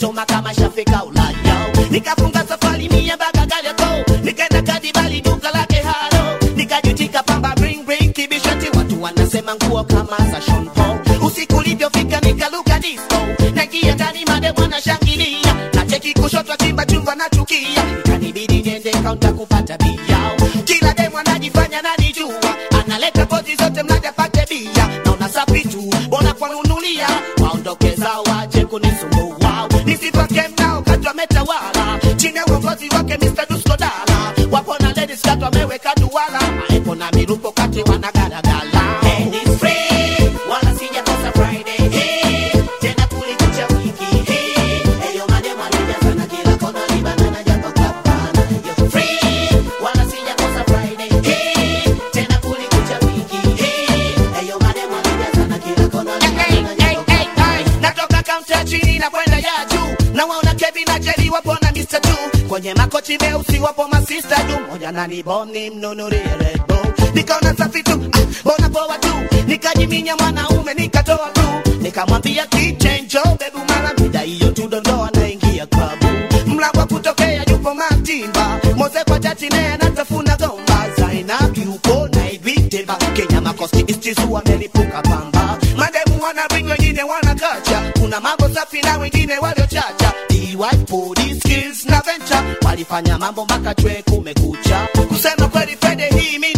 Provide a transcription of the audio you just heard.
choma kama shafika Ulaya. Nikafunga safari mia mpaka Kariakoo, nikaenda Kadibali duka lake haro, nikajutika pamba bring bring kibishati, watu wanasema nguo kama za Sean Paul. Usiku ulivyofika nikaluka disco, naingia ndani mademu wanashangilia, na cheki kushoto chimba chumba nachukia, ikanibidi niende kaunta kupata bia. Kila demu anajifanya nanijua, analeta pozi zote mnaja pate bia, naona safi tu, bona kwanunulia, waondoke zao waje kunisumbua, nisipake mnao kati wametawala, chini ya uongozi wake Mr. Dusko Dala, wapo na ladies kati wameweka duala, maepo na mirupo kati wanagaragala. And it's free, wala sijakosa Friday, hey, tena kulikucha wiki, hey, eyo mademu alijazana kila kona, libana japo kapana, yo free, wala sijakosa Friday, hey, tena kulikucha wiki, hey, eyo mademu alijazana kila kona, libana japo kapana. Natoka kaunta chini na kwenda ya juu, na waona Kevin na Jerry wapo na Mr. Two, kwenye makochi meusi wapo masista tu, moja na niboni mnunulie Red Bull, nikaona safi tu, ah, bona poa tu, nikajiminya mwanaume nikatoa tu, nikamwambia kichenjo bebu, mara mida hiyo tu dondoa naingia klabu, mlango wa kutokea yupo Matimba, Moze kwa chati naye anatafuna gomba, Zainab yuko na Ibiteba, Kenya makosti istizu wamelipuka pamba, mademu wana bring wengine wana kacha, kuna mambo safi na wengine waliochacha, DY police skills na venture walifanya mambo mpaka chwe kumekucha, kusema kweli Friday hii mi